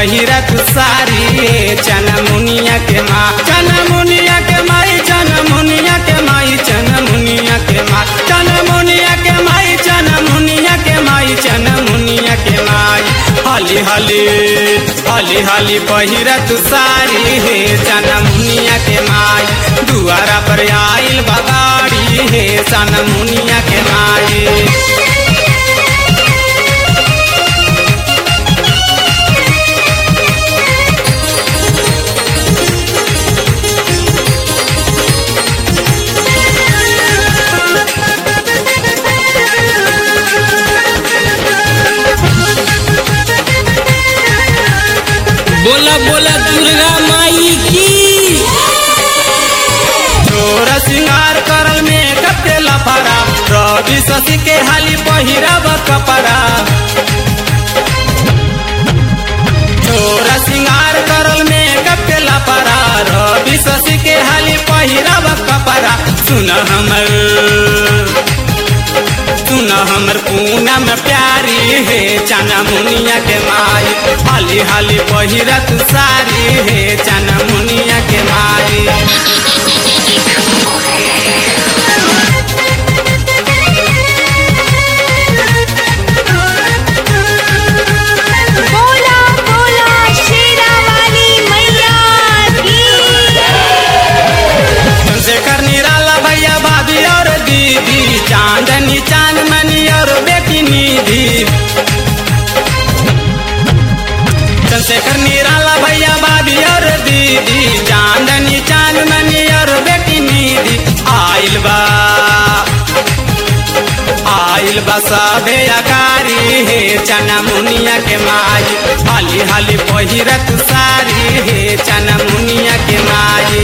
पहिरत सारी हे चना मुनिया के माँ चना मुनिया के माई चना मुनिया के माई चना मुनिया के माँ चना मुनिया के माई चना मुनिया के माई चना मुनिया के माई हाली हाली हाली हाली पहिरत सारी हे चना मुनिया के माई दुआरा पर आइल बगाड़ी हे चना मुनिया के माई बोला बोला दुर्गा माई की चोर सिंगार करल में कते लफड़ा रवि शशि के हाली पहिरब कपड़ा चोर सिंगार करल में कते लफड़ा रवि शशि के हाली पहिरब कपड़ा सुन हमर सुन हमर पूनम प्यारी हे चना मुनिया के माई हाली हाली पहिरत सारी हे चना मुनिया के माई बोला बोला शेरा वाली मैया की चंद्रशेखर निराला भैया भाभी और दीदी चांदनी चांदमणि और बेटी निधि चंद्रशेखर निराला भैया भाभी और दीदी चांदनी चांदमणि और बेटी निधि आइल बा आइल बा सभे अकारी हे चना मुनिया के माई हाली हाली पहिरत सारी हे चना मुनिया के माई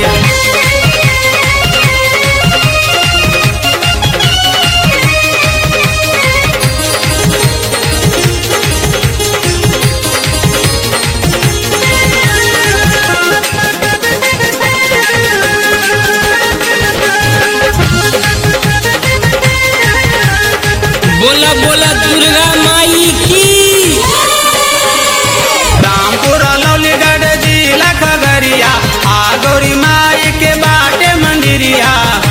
बोला बोला दुर्गा माई की रामपुर लौलीगढ़ जिला खगड़िया आ गौरी माई के बाटे मंदिरिया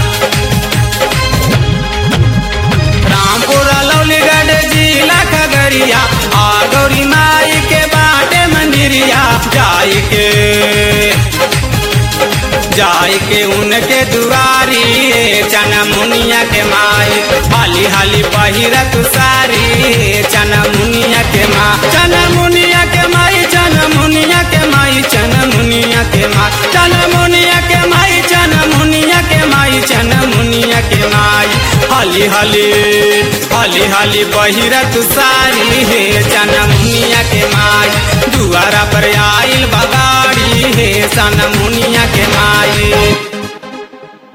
रामपुर लौलीगढ़ जिला खगड़िया आ गौरी माई के बाटे मंदिरिया जाई के जाई के उनके दुआरी हे चना मुनिया के माई हाली हाली पहिरत सारी हे चना मुनिया के माँ चना मुनिया के माई चना मुनिया के माई चना मुनिया के माँ चना मुनिया के माई चना मुनिया के माई चना मुनिया के माई हाली हाली हाली हाली पहिरत सारी हे चना मुनिया के माई दुआरा पर आइल बगाड़ी हे चना मुनिया के माई